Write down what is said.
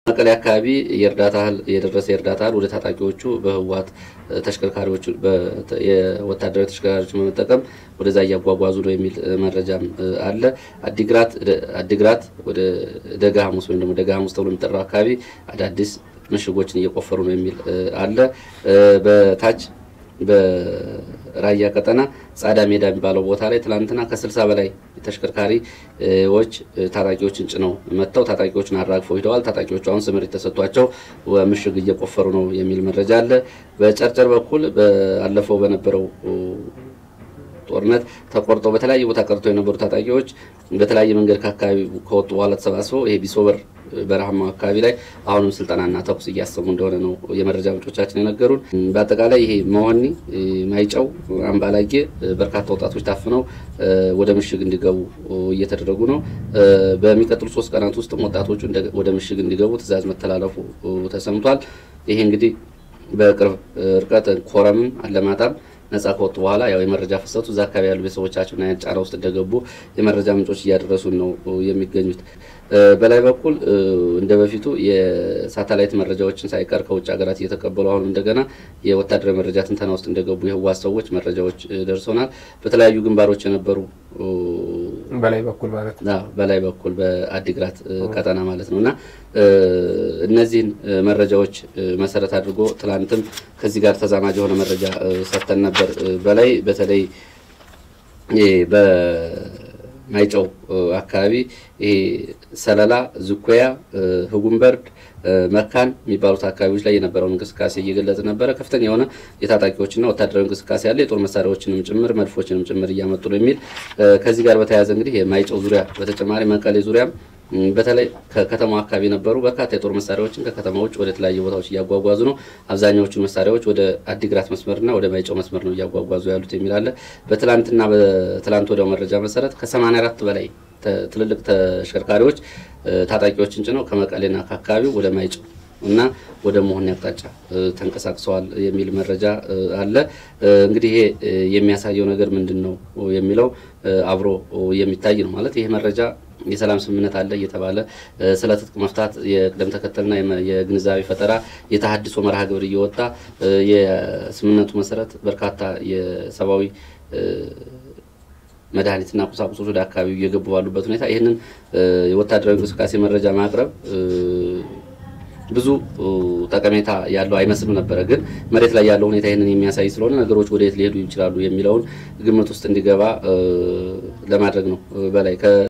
መቀሌ አካባቢ የእርዳታ እህል የደረሰ የእርዳታ እህል ወደ ታጣቂዎቹ በህወሓት ተሽከርካሪዎች የወታደራዊ ተሽከርካሪዎች በመጠቀም ወደዛ እያጓጓዙ ነው የሚል መረጃም አለ። አዲግራት አዲግራት ወደ ደጋ ሐሙስ ወይም ደግሞ ደጋ ሐሙስ ተብሎ የሚጠራው አካባቢ አዳዲስ ምሽጎችን እየቆፈሩ ነው የሚል አለ። በታች በራያ ቀጠና ጻዳ ሜዳ የሚባለው ቦታ ላይ ትላንትና ከስልሳ በላይ ተሽከርካሪዎች ታጣቂዎችን ጭነው መጥተው ታጣቂዎችን አራግፈው ሂደዋል። ታጣቂዎቹ አሁን ስምሪት ተሰጥቷቸው ምሽግ እየቆፈሩ ነው የሚል መረጃ አለ። በጨርጨር በኩል ባለፈው በነበረው ጦርነት ተቆርጠው በተለያየ ቦታ ቀርተው የነበሩ ታጣቂዎች በተለያየ መንገድ ከአካባቢ ከወጡ በኋላ ተሰባስበው ይሄ ቢሶበር በረሃማ አካባቢ ላይ አሁንም ስልጠናና ተኩስ እያሰሙ እንደሆነ ነው የመረጃ ምንጮቻችን የነገሩን። በአጠቃላይ ይሄ መሆኒ፣ ማይጨው፣ አምባላጌ በርካታ ወጣቶች ታፍነው ወደ ምሽግ እንዲገቡ እየተደረጉ ነው። በሚቀጥሉ ሶስት ቀናት ውስጥም ወጣቶቹ ወደ ምሽግ እንዲገቡ ትዕዛዝ መተላለፉ ተሰምቷል። ይሄ እንግዲህ በቅርብ ርቀት ኮረምም አለማጣም ነጻ ከወጡ በኋላ ያው የመረጃ ፍሰቱ እዛ አካባቢ ያሉ ቤተሰቦቻቸውና ጫና ውስጥ እንደገቡ የመረጃ ምንጮች እያደረሱን ነው የሚገኙት። በላይ በኩል እንደ በፊቱ የሳተላይት መረጃዎችን ሳይቀር ከውጭ ሀገራት እየተቀበሉ አሁን እንደገና የወታደራዊ መረጃ ትንተና ውስጥ እንደገቡ የህወሓት ሰዎች መረጃዎች ደርሶናል። በተለያዩ ግንባሮች የነበሩ በላይ በኩል ማለት ነው በላይ በኩል በአዲግራት ቀጠና ማለት ነው እና እነዚህን መረጃዎች መሰረት አድርጎ ትላንትም ከዚህ ጋር ተዛማጅ የሆነ መረጃ ሰጥተን ነበር። በላይ በተለይ በማይጨው አካባቢ ይሄ ሰለላ፣ ዝኮያ፣ ህጉምበርድ፣ መካን የሚባሉት አካባቢዎች ላይ የነበረውን እንቅስቃሴ እየገለጽ ነበረ። ከፍተኛ የሆነ የታጣቂዎችና ወታደራዊ እንቅስቃሴ አለ። የጦር መሳሪያዎችንም ጭምር መድፎችንም ጭምር እያመጡ ነው የሚል ከዚህ ጋር በተያያዘ እንግዲህ የማይጨው ዙሪያ በተጨማሪ መቀሌ ዙሪያም በተለይ ከከተማው አካባቢ የነበሩ በርካታ የጦር መሳሪያዎችን ከከተማ ውጭ ወደ ተለያዩ ቦታዎች እያጓጓዙ ነው። አብዛኛዎቹን መሳሪያዎች ወደ አዲግራት መስመርና ወደ ማይጨው መስመር ነው እያጓጓዙ ያሉት የሚል አለ። በትላንትና በትላንት ወዲያው መረጃ መሰረት ከ84 በላይ ትልልቅ ተሽከርካሪዎች ታጣቂዎችን ጭነው ከመቀሌና ከአካባቢው ወደ ማይጨው እና ወደ መሆን አቅጣጫ ተንቀሳቅሰዋል የሚል መረጃ አለ። እንግዲህ ይሄ የሚያሳየው ነገር ምንድን ነው የሚለው አብሮ የሚታይ ነው ማለት ይሄ መረጃ የሰላም ስምምነት አለ እየተባለ ስለ ትጥቅ መፍታት የቅደም ተከተልና የግንዛቤ ፈጠራ የተሃድሶ መርሃ ግብር እየወጣ የስምምነቱ መሰረት በርካታ የሰብአዊ መድኃኒትና ቁሳቁሶች ወደ አካባቢው እየገቡ ባሉበት ሁኔታ ይህንን የወታደራዊ እንቅስቃሴ መረጃ ማቅረብ ብዙ ጠቀሜታ ያለው አይመስልም ነበረ። ግን መሬት ላይ ያለው ሁኔታ ይህንን የሚያሳይ ስለሆነ ነገሮች ወደ የት ሊሄዱ ይችላሉ የሚለውን ግምት ውስጥ እንዲገባ ለማድረግ ነው በላይ